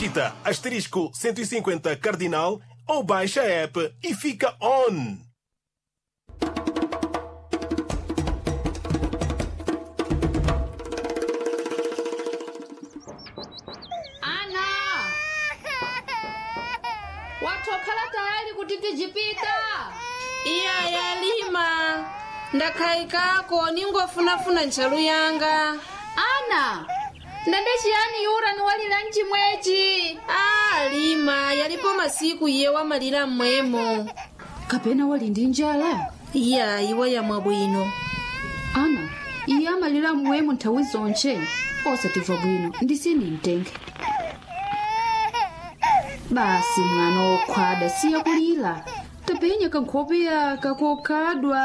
digita asterisco 150 cardinal ou baixa a app e fica on. ana watokhala tayari kuti tijipita iya yalima ndakhayikako ningofunafuna ntchalu yanga ana ndende chiyani yura niwalira mchimwechi a lima yalipo masiku iye wamalira mmwemo kapena wali ndi njala iya iwe yamwa bwino ana iye amalira mmwemo nthawi zonche osatimva bwino ndisini mtenge basi mwana wokhwada siya kulira tapenya kankhopeya kakokhadwa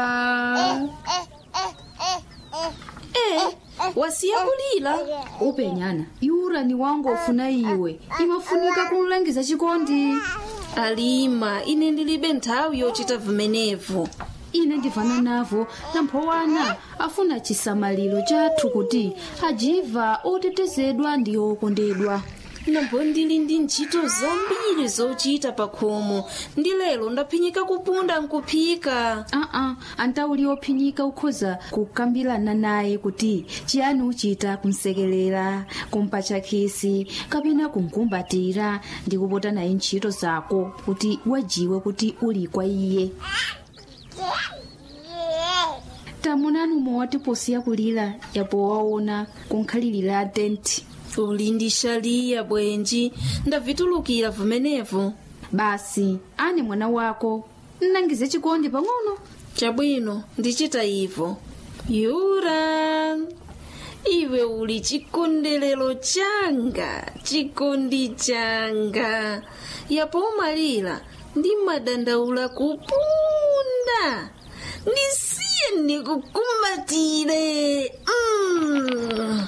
e wasiya kulira upenyana yura ni wangu ofuna iwe imafunika kumlangiza chikondi alima ine ndilibe nthawi yochita vimenevo ine ndivana navo namphowana afuna chisamaliro chathu kuti ajiva otetezedwa ndi okondedwa nambo ndili ndi ntchito zambiri zochita pa khomo ndi lero ndaphinyika kupunda nkuphika aa antauli ophinyika ukhoza kukambirana naye kuti chiyani uchita kumsekelera kumpatcha khisi kapena kumkumbatira ndi kupota naye ntchito zako kuti wajiwe kuti uli kwa iye tamunani umwe posiya kulira yapo waona kunkhalirira tenti uli ndi shaliya bwenji ndavitulukira vimenevo basi ane mwana wako nnangize chikondi pang'ono chabwino ndichita ivo yura iwe uli chikondelero changa chikondi changa yapo umalira ndi madandaula kupunda ndisiye ndikukumbatire mm.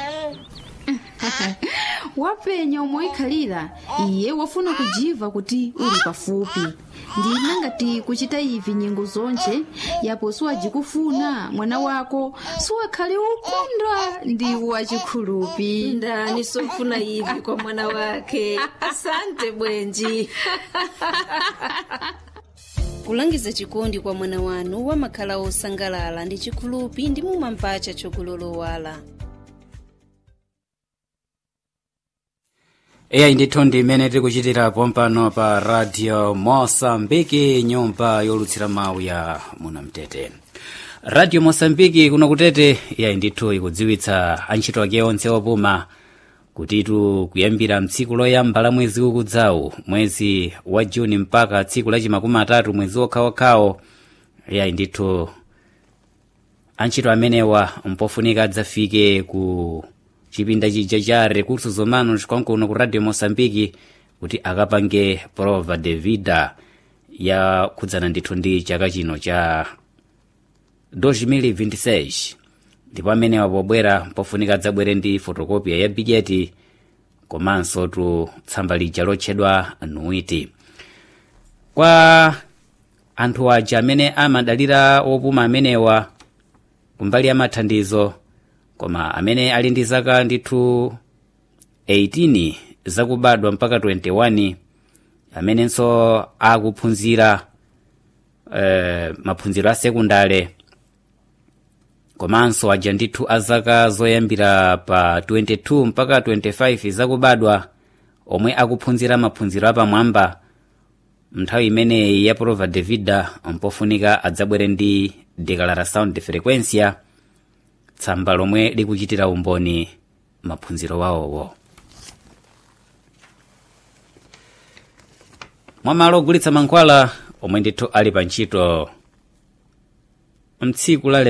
wapenya omwe ikhalira iye wafuna kujiva kuti uli pafupi ndina ngati kuchita ivi nyengo zonche yapo siwajikufuna mwana wako siwakhale ukondwa ndi wachikhulupi ndani sofuna ivi kwa mwana wake asante bwenji kulangiza chikondi kwa mwana wanu wamakhala osangalala ndi chikhulupi ndi mumamvacha chokulolowala eya ndithu ndi imene tikuchitira pompano pa radio mosambiki nyumba yolutsira mawu ya munamtete radio mosambiki kuno kutete eya ndithu ikudziwitsa antchito ake onse opuma kutitu kuyambira mtsiku loyamba la mwezi ukudzawu mwezi wa juni mpaka tsiku la chimakumi atatu mwezi wokhawokhawo eya ndithu antchito amenewa mpofunika adzafike ku chipinda chija cha recursos humanos kwankuno ku radio moçambique kuti akapange prova de vida ya khudzana ndithu ndi chaka chino cha 2026 ndipo amenewa pobwera pofunika adzabwere ndi fotokopia ya bigeti komanso tu tsamba lija lotchedwa nuiti kwa anthu aja amene amadalira opuma amenewa kumbali ya mathandizo koma amene ali ndi zaka ndithu 18 zakubadwa mpaka 21 amenenso akuphunzira eh, maphunziro a sekundale komanso aja ndithu a zaka zoyambira pa 22 mpaka 25 zakubadwa omwe akuphunzira maphunziro apamwamba nthawi imeneyi ya prova de vida mpofunika adzabwere ndi declaração de frequência tsamba lomwe likuchitira umboni maphunziro wawowo mwamalo ogulitsa mankhwala omwe ndithu ali pa ntchito mtsiku la